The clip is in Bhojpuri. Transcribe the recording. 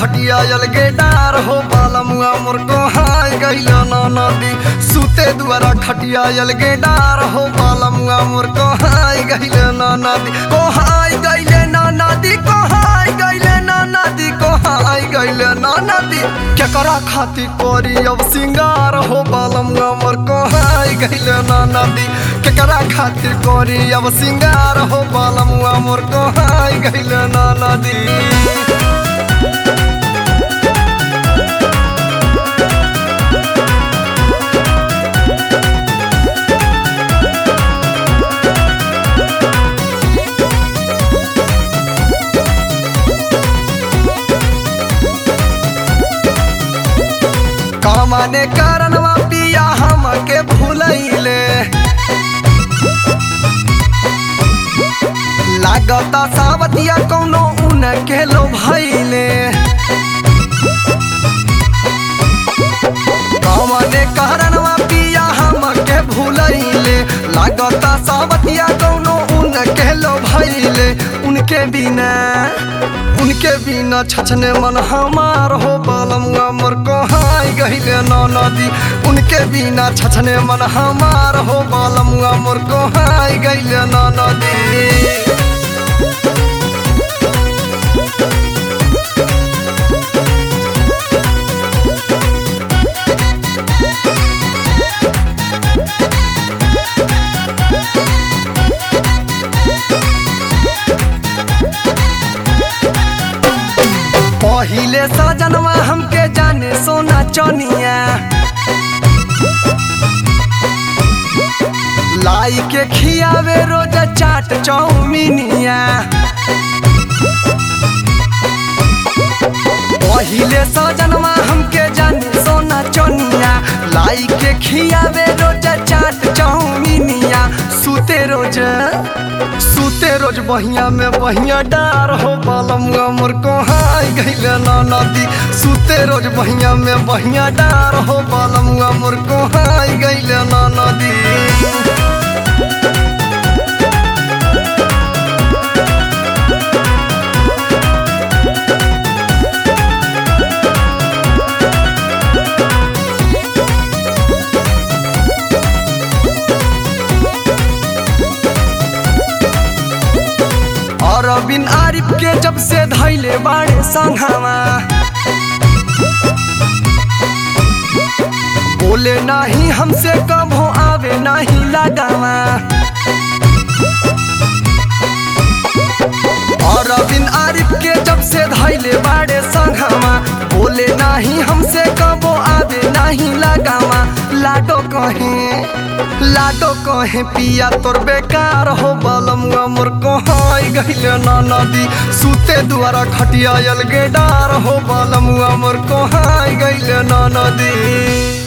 खटिया अलगे डार हो बालमुआ मोर कोहाय गइल ना नदी सुते दुआरा खटिया अलगे डार हो बालमुआ मोर कोहाय गइल ना नदी कोहाय गइल ना नदी कोहाय गइल ना नदी कोहाय गइल ना नदी केकरा खातिर करी अब सिंगार हो बालमुआ मोर कोहाय गइल ना नदी केकरा खातिर करी अब सिंगार हो बालमुआ मोर कोहाय गइल ना नदी कमाने कारणवा पिया हमके भूलैले लागता सावतिया कौनो उनके लो भैले कमाने कारणवा पिया हमके भूलैले लागता सावतिया कौनो उनके लो भैले उनके बिना उनके बिना छछने मन हमार हो बालमुआ मोर कोहाय गहिले न नदी उनके बिना छछने मन हमार हो बालमुआ मोर कोहाय गहिले न नदी पहिले सजनवा हमके जाने सोना चनिया लाई के खियावे रोज चाट चौमिनिया पहिले सजनवा हमके जाने सोना चनिया लाई के खियावे रोज चाट चौमिनिया सुते रोज सुते रोज बहिया में बहिया डार हो बालमुआ मोर कोहाय गइले ना नदी सुते रोज बहिया में बहिया डार हो बालमुआ मोर कोहाय गइले ना नदी और बिन आरिफ के जब से धैले बाड़े संघावा बोले नाही हमसे कभो आवे नाही लगावा और बिन आरिफ के जब से धैले बाड़े संघावा बोले नाही हमसे कबो आवे नहीं लगावा लाडो कहे लाडो कहे पिया तोर बेकार हो बालमुआ मोर कोहाय गइले ना नदी सुते दुआरा खटिया अलगे डार हो बालमुआ मोर कोहाय गइले ना नदी